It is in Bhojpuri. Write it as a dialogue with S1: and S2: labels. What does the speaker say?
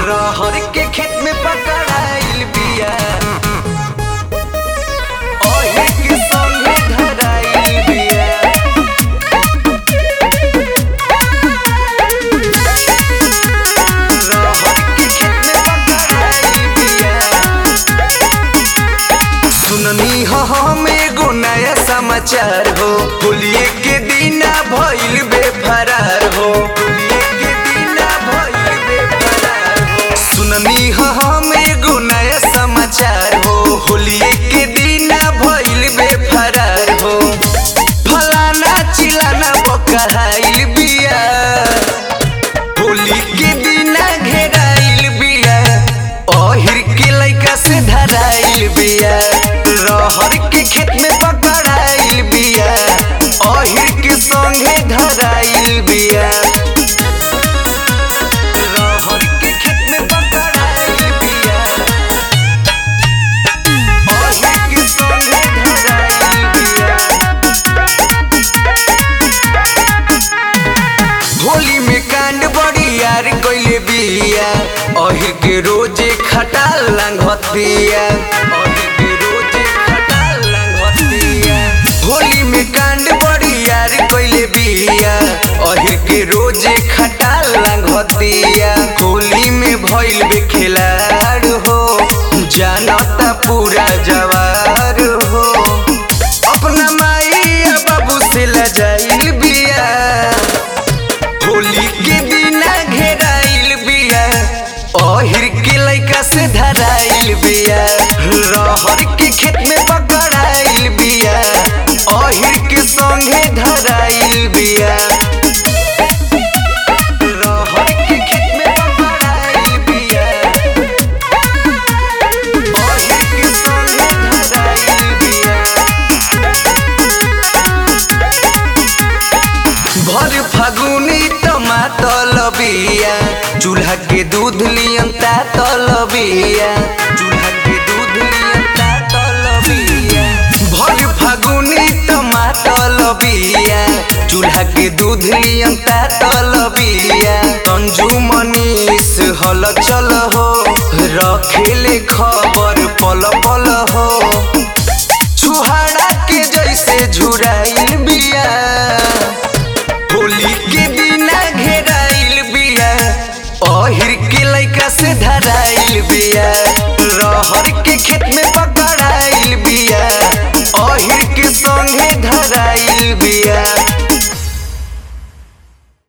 S1: रहर के खेत में पकड़ाइल बिया ओहे के संगे धराइल बिया रहर के खेत में पकड़ाइल बिया सुननी हो हम एगो नया समाचार हो होलिये के दिना भइल बेफरार हो होलिये के दिना भइल बेफरार हो सुननी हो हम एगो नया समाचार हो होलिये के दिना भइल बेफरार हो फलाना चिलाना बकहाइल बिया होली के दिना घेराइल बिया ओहिर के लइका से धराइल बिया रहर के खेत में पकड़ाइल बिया ओहिर के संगे धराइल बिया रहर के खेत में पकड़ाइल बिया ओहिर के संगे धराइल बिया होली में कांड बड़ी यार कइले बिया अहिर के रोजे खटाल लांघत बिया अहिर के रोजे खटाल लांघत बिया होली में कांड बड़ी यार कइले बिया अहिर के रोजे खटाल लांघत बिया होली में भइल बे खिलाड़ हो जानता पूरा जवार हो अपना माई या बाबू से लजाइल बिया होली के दिना घेराइल बिया ओहिर के लइका से धराइल बिया रहर के खेत में पकड़ाइल बिया ओहिर के संगे धराइल बिया रहर के खेत में पकड़ाइल बिया ओहिर के संगे धराइल बिया भर फागुनी टमाटर बिया चूल्हा के दूध लियन तातल बिया चूल्हा के दूध लियन तातल बिया भर फागुनी टमाटर बिया चूल्हा के दूध लियन तातल बिया संजू मनीष हल चल हो रखेले खबर पल पल हो छुहाड़ा के जैसे झुराइल बिया होली के दिना घेराइल बिया ओहिर के लइका से धराइल बिया